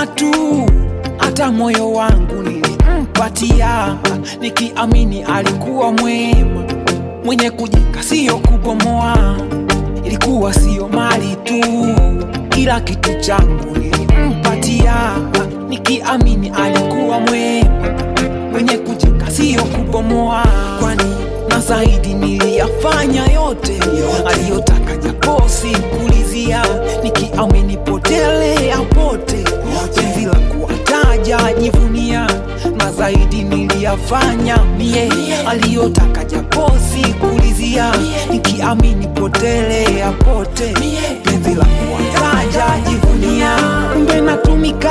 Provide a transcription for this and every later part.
kumwona tu, hata moyo wangu nilimpatia, nikiamini alikuwa mwema, mwenye kujenga sio kubomoa. Ilikuwa sio mali tu, kila kitu changu nilimpatia, nikiamini alikuwa mwema, mwenye kujenga sio kubomoa. Kwani na zaidi niliyafanya yote aliyotaka, japo sikulizia, nikiamini potelea pote, penzi la kuwataja jivunia, na zaidi niliyafanya mie aliyotaka, japo sikulizia, nikiamini potelea pote, penzi la kuwataja jivunia, kumbe natumika,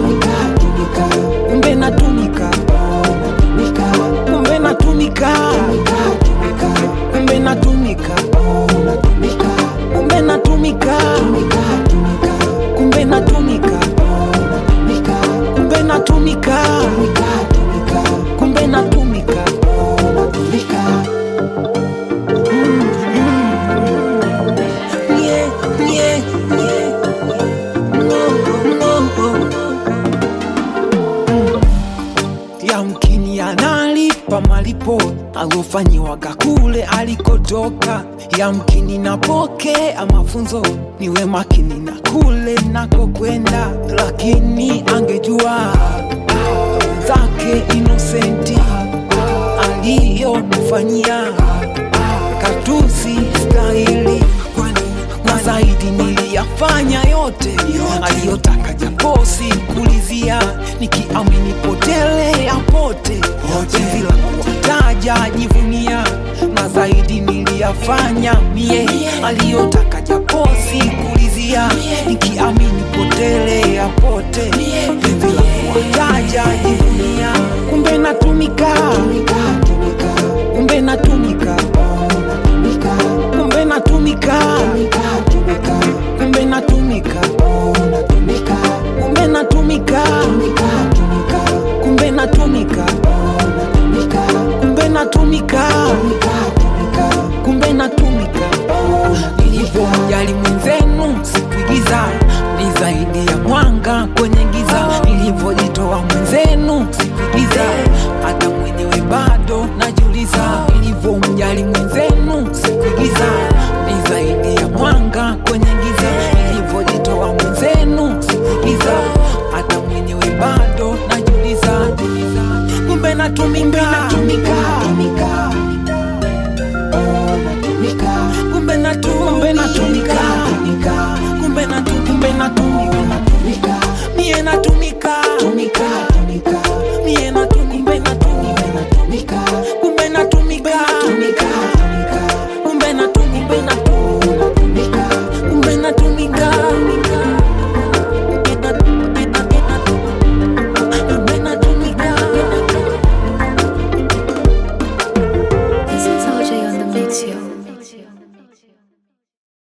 kumbe natumika, kumbe natumika, kumbe natumika, kumbe natumika, kumbe natumika, kumbe natumika, kumbe natumika. Yeah, yeah, yeah. No, no. Yamkini analipa malipo alofanyiwaga kule alikotoka, yamkini napokea mafunzo niwe makini na kule nakokwenda, lakini angejua zake inosenti aliyomfanyia katusi stahili, kwani na zaidi niliyafanya yote aliyotaka, japo sikulizia, nikiamini potelea pote, penzi la kuwataja jivunia, na zaidi niliyafanya mie aliyotaka, japo sikulizia, nikiamini potelea pote, penzi la kuwataja jivunia, kumbe natumika, kumbe natumika, kumbe natumika, kumbe natumika, kumbe natumika, kumbe natumika, kumbe natumika, kumbe natumika. Nilivyomjali mwenzenu sikuigiza, ni zaidi ya mwanga kwenye giza. Nilivyojitoa mwenzenu sikuigiza, hata mwenyewe bado najiuliza. Nilivyomjali mwenzenu sikuigiza, ni zaidi ya mwanga kwenye giza. Nilivyojitoa mwenzenu sikuigiza, hata mwenyewe bado najiuliza. Kumbe natumika, natumika, kumbe natu, kumbe natumika, kumbe natu, kumbe natumika, mie natumika,